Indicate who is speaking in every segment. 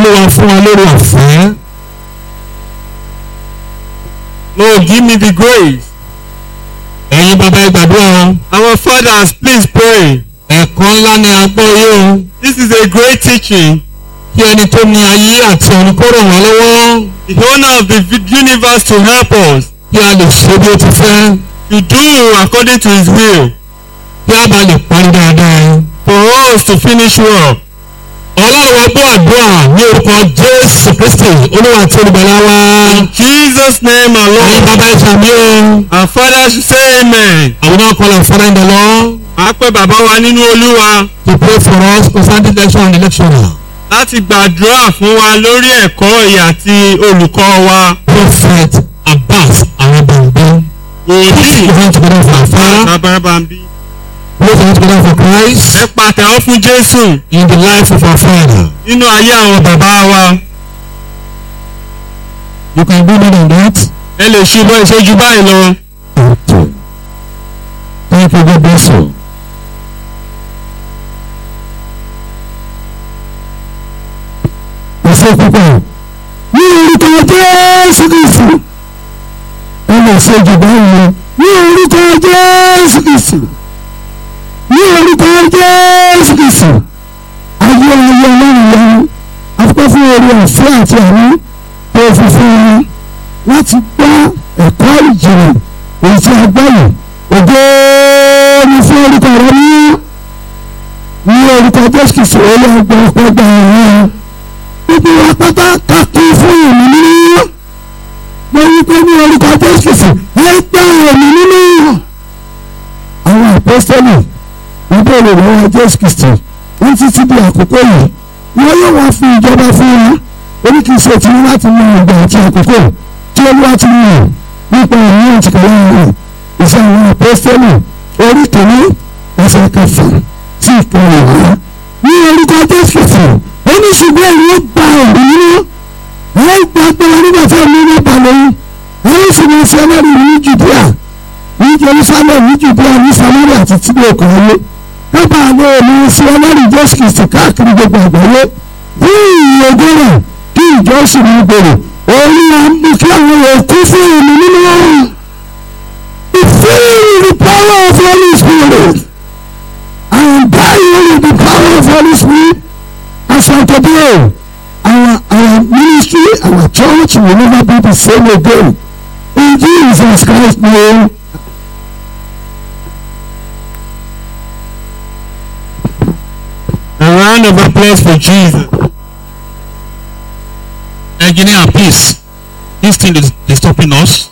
Speaker 1: olúwa fún wa lórí ọ̀fẹ́.
Speaker 2: Lord, give me the grace.
Speaker 1: ẹ̀yin bàbá ẹ gbàdúrà o.
Speaker 2: Our fathers, please pray.
Speaker 1: ẹ̀kọ́ ńlá ni a gbọ́ yìí o.
Speaker 2: This is a great teaching.
Speaker 1: kí ẹni tó ní ayé àti ọ̀run kó ràn wá lọ́wọ́.
Speaker 2: The owner of the vi- universe to help us
Speaker 1: kí a lè ṣe bí ó ti fẹ́.
Speaker 2: to do according to his will.
Speaker 1: kí a bá lè parí dáadáa.
Speaker 2: For us to finish well.
Speaker 1: ọlọ́run wa gbọ́ àdúrà ní orúkọ jésù kristi olúwa àti olùgbàlà wa.
Speaker 2: In Jesus' name
Speaker 1: ẹ̀yin
Speaker 2: alone.
Speaker 1: bàbá ẹ sàmì o.
Speaker 2: Our fathers say amen.
Speaker 1: àwọn náà kọ́ la fọ́nrán ìdá lọ.
Speaker 2: A pẹ́ bàbá wa nínú Olúwa
Speaker 1: to pray for us concerning election and electoral.
Speaker 2: láti gbàdúrà fún wa lórí ẹ̀kọ́ ìyè àti olùkọ́ wa.
Speaker 1: prophet abbas arabambi.
Speaker 2: Wòlíì
Speaker 1: we hand together for our father.
Speaker 2: Bàbábàbí.
Speaker 1: Praise hand together for Christ
Speaker 2: Ẹ pàtẹ́wọ́ fún Jésù
Speaker 1: in the life of our father.
Speaker 2: nínú ayé àwọn bàbá wa.
Speaker 1: You can do more than that.
Speaker 2: Ẹ lè ṣe bọ́ ìṣẹ́jú báyìí lọ.
Speaker 1: Okay. Thank you, God bless you. Ẹ̀sẹ̀ púpọ̀ ní orúkọ Jésù Kristu. Ẹ lè ṣe jù báyìí lọ. Ní orúkọ Jésù Kristu. Ní orúkọ Jésù Kristu. Ayé ayé ọlọ́run lọ́wọ́. Afẹ́ fún orí ọ̀fẹ́ àti àánú tó fi fún wọn láti gbọ́ ẹ̀kọ́ ìjìnlẹ̀ èyí tí a gbọ́ yìí ògo ni fún orúkọ rẹ ní ní orúkọ jésù kìsì olóògbé ọgbà ọ̀run gbogbo wa pátá ká kún fún ìmì nínú mo wí pé ní orúkọ jésù kìsì ẹ gbà ìmì nínú àwọn àpọ́sítélì wọ́n bẹ̀rẹ̀ lọ́wọ́ jésù kìsì wọ́n títí di àkókò yìí wọ́n yóò wá fún ìjọba fún wọn oríkìsì ètí ní láti mú ìgbà àti àkókò tí olúwa ti mú nípa ìlú ìtìkọ̀lá rẹ̀ ìṣe àwọn apọ́sítẹ́lì orí kìíní ẹsẹ̀ kẹfà sí ìkẹrìn wá. ní orúkọ jésù fún oníṣègùn ẹ̀rọ gba òbí nínú ẹ̀ gba agbára nígbà tí ẹ̀mí ní balẹ̀ yìí ẹ̀rọ sì ní sẹ́lẹ̀rì ní jùdíà ní jerusalem ní jùdíà ní samaria àti tíbi òkè ayé kábà lè ní sẹ́lẹ̀rì jésù kìsì káàkiri gbogbo àgbáyé fún ìyókù rẹ̀ kí ìjọ sì ní gbèrò orí àmì kí àwọn òkú fún èmi nínú ọ̀run. Be filled with the power of Holy Spirit. I am dying with the power of Holy Spirit. As of today, our our ministry, our church will never be the same again. In Jesus Christ's name.
Speaker 2: A round of applause for Jesus.
Speaker 1: engineer please this thing is, is stopping us.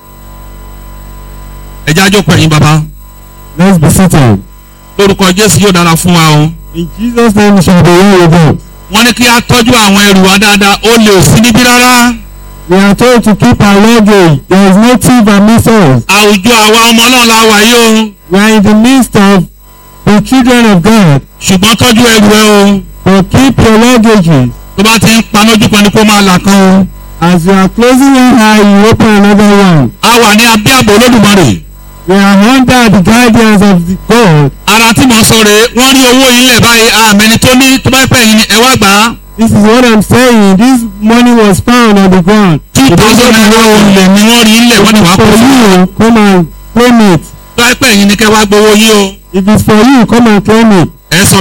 Speaker 1: ẹ jẹ́ àjọpọ̀ ẹ̀yin bàbá
Speaker 2: Let's be seated.
Speaker 1: lórúkọ jésù yóò dára fún wa o.
Speaker 2: In Jesus' name shall be well with us.
Speaker 1: wọ́n ní kí a tọ́jú àwọn ẹrù wa dáadáa ó lè sí níbí rárá.
Speaker 2: We are told to keep our luggage. There is no thief amidst us.
Speaker 1: àwùjọ àwa ọmọ náà la wà yìí o.
Speaker 2: We are in the midst of the children of God.
Speaker 1: ṣùgbọ́n tọ́jú ẹrù ẹ o.
Speaker 2: But keep your luggages.
Speaker 1: tó bá ti ń panójú kan ni kó máa là kan o.
Speaker 2: As you are closing one eye, you open another one.
Speaker 1: a wà ní abẹ́ àbò olódùmarè.
Speaker 2: We are under the guidance of the God.
Speaker 1: ara tí mo sọ rèé wọ́n rí owó yìí lẹ̀ báyìí àmẹ́ni tó ní tó bá pẹ́ yín ni ẹ wá gbà á.
Speaker 2: This is what I'm saying. This money was found on the ground.
Speaker 1: two thousand naira olè ni wọ́n rí lẹ̀ wọ́n ní wàá
Speaker 2: For
Speaker 1: kó fún un.
Speaker 2: you, come and claim it.
Speaker 1: tó bá pẹ́ yín ni kẹ́ wá gbowó yín o.
Speaker 2: If it's for you, come and claim it.
Speaker 1: ẹ sọ